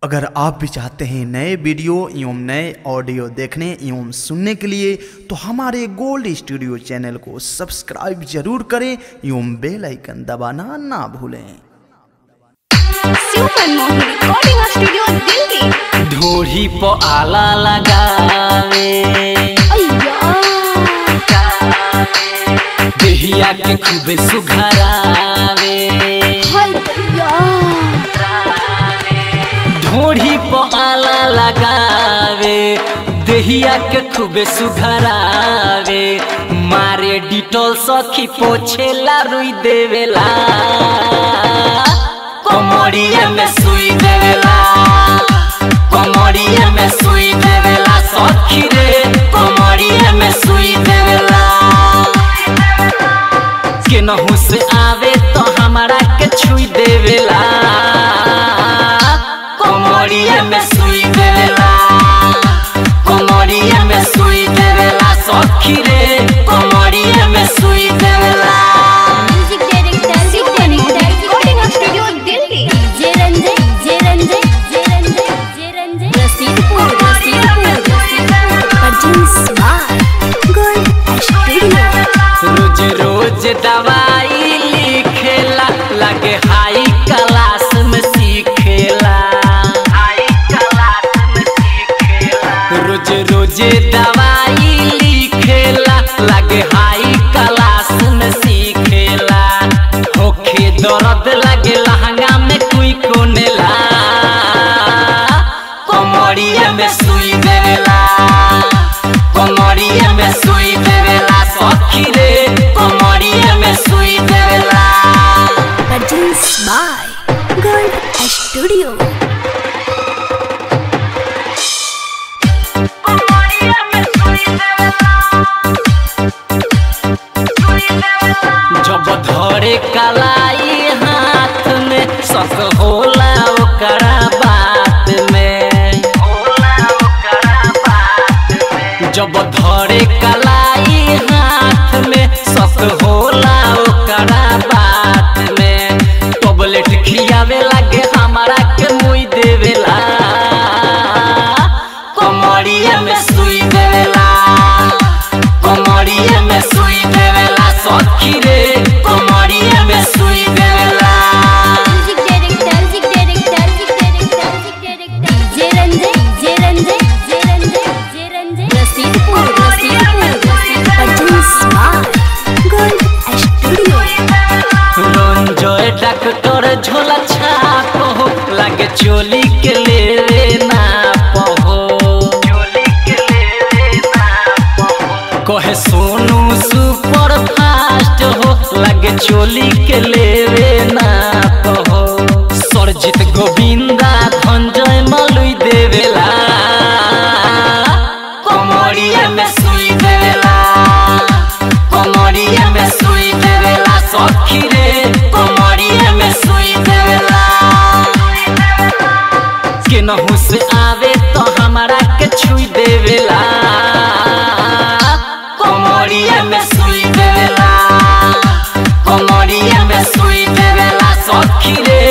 अगर आप भी चाहते हैं नए वीडियो एवं नए ऑडियो देखने एवं सुनने के लिए तो हमारे गोल्ड स्टूडियो चैनल को सब्सक्राइब जरूर करें एवं बेल आइकन दबाना ना भूलें super Mohini recording studio Delhi ढोरी प आला लगावे अय्या देहिया के खूबे सुघरावे हाय भैया ढोरी प आला लगावे देहिया के खूबे सुघरावे मारे डिटोल सखी पोछेला रुई देवेला कमरिया में सुई देवेला कमरिया में सुई देवेला सखी रे कमरिया में सुई देवेला केनहू से आवे तो हमारा के छुई देवेला कमरिया में सुई देवेला कमरिया में सुई देवेला सखी रे कमरिया में सुई देवेला music director super Mohini recording studio Delhi J Ranjay J Ranjay J Ranjay J Ranjay Rasidpur Rasidpur परजिन स्मार्ट गोल्ड स्टूडियो रोज रोज दवाई लिखेला लगे हाई क्लास में सीखेला हाई क्लास में सीखेला रोज रोज दवाई लिखेला लगे हाई क्लास में सीखेला होखे दर्द लगे लहंगा में कोई कोनेला कमरिया में सुई देवेला कमरिया में सुई देवेला सखी रे कमरिया में सुई देवेला परजिन स्मार्ट गोल्ड स्टूडियो जब धरे कलाई हाथ में शक होला ओकरा बात में जब धरे कलाई हाथ में शक होला ओकरा बात में टॉबलेट खियावे लागे हमारा के मुई देवेला कमरिया में सुई देवेला कमरिया में सुई देवेला सखी रे कमरिया में सुई देवेला music director music director music director music director J Ranjay J Ranjay J Ranjay J Ranjay Rasidpur Rasidpur परजिन smart gold studio Ranjay doctor झोला छाप हो लागे चोली के लेवे ना पहो कहे सोनू सुपर फास्ट हो लागे चोली के लेवे ना पहो सरजित गोविंदा धंजय मलुई देवेला कमरिया में सुई देवेला कमरिया में सुई देवेला सखी रे कमरिया में सुई देवेला केनहू से आवे तो हमारा के छुई देवेला कमरिया में सुई देवेला कमरिया में सुई देवेला सखी रे